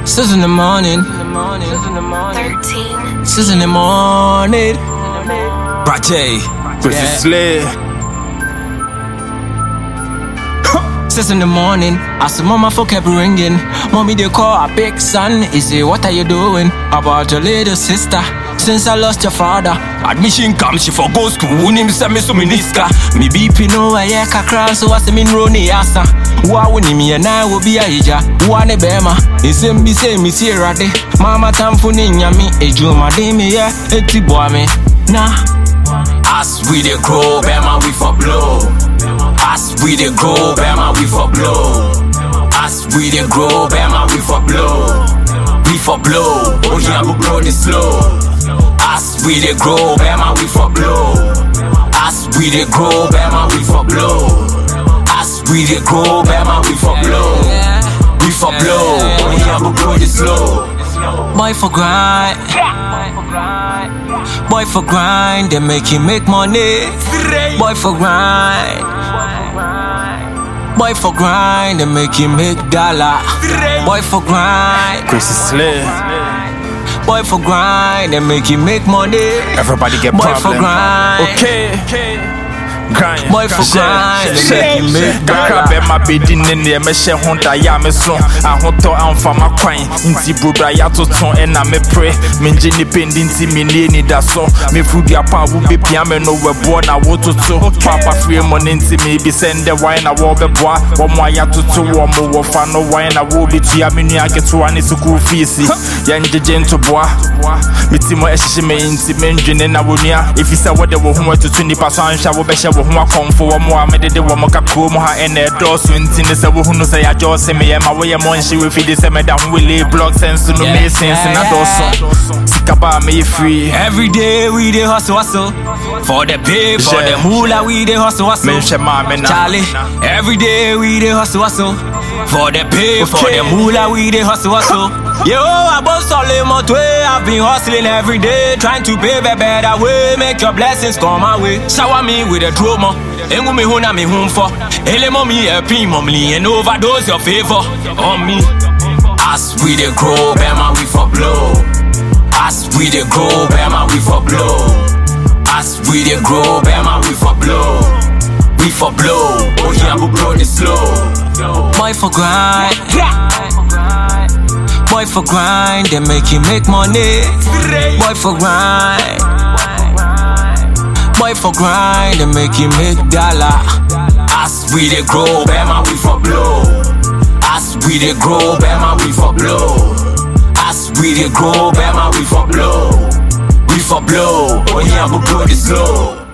Six in the morning. 13. Six in the morning. Brache. Chris Yeah. Slay. Six in the morning, as the mama phone kept ringing. Mommy, they call a big son. He say, What are you doing about your little sister? Since I lost your father, admission comes, she for go school. Unim send me so miniska. Me BP no I yeah kakra, so I say me roni asa. Wa wuni me and I will be a hija. Wa ne bema. It's him be say me see rade. Mama tamfu ni nyami. Ejuma de me yeah, eti boy me. Nah. As we dey grow, Bama we for blow. As we dey grow, Bama we for blow. As we dey grow, Bama we for blow. We for blow. Oh yeah, we blow the slow. As we dey grow, Bama we for blow. As we dey grow, Bama we for blow. As we dey grow, Bama we for blow. We for blow. Oh yeah, we blow the slow. Boy for grind. Boy for grind, they make you make money. Boy for grind. Boy for grind, they make you make dollar. Boy for grind. Chris Slay. Boy for grind, they make you make money. Everybody get Boy problem. for grind. Okay. Grind. Boy for grind, they make you make Kakra dollar. bɛma bɛdi ne nneɛ mɛhyɛ ho da yɛ a me so ahotɔ amfa makwan nti brodua yɛatoto ɛna mepere mengye nnipa ndi nti mennie anidaso mefuduapa a wobɛpia me no wɛboɔ na wototo paapafie mu no nti meebisɛ ndɛ wan na wɔbɛboa wɔmo a yɛatoto wɔ mo wɔfa no wan na wɔbɛtua me nua ketewa ne sukuu feesi yɛngyegye ntoboa meti mu ɛhyehye me nti mendwene na wɔnua ɛfi sɛ wode wo ho atutu nnipa so anhwɛ a wobɛhyɛ wo ho akɔmfo wɔ mo a medede wɔ mo kakoo mu ha ɛna ɛdɔɔso nti ne sɛ wohunu sɛ yɛagyɔɔ se meyɛ ma woyɛ mɔ nhye wɔfidi sɛ mɛda ho wele blog sɛ nso no Yeah, meesense na yeah, dɔɔso sika ba a meyɛ free Every day we dey hustle hustle for the pay for Yeah. the moolah we dey hustle hustle. menhwɛ maame na Charlie, every day we dey hustle hustle for the pay for Okay. the moolah we dey hustle hustle. Yo, I boss solid way. I've been hustling every day, trying to pave a better way. Make your blessings come my way. Shower me with a trauma. Engu me huna me home for. Ele mommy a pin mommy and overdose your favor on me. As we dey grow, Bama we for blow. As we dey grow, Bama we for blow. As we dey grow, Bama we for blow. We for blow. Oh yeah, we blow the slow. Boy for grind. Boy for grind, they make you make money. Boy for grind. Boy for grind, they make you make dollar. As we dey grow, Bama we for blow. As we dey grow, Bama we for blow. As we dey grow, Bama we for blow. We for blow. Oh yeah, we blow the slow.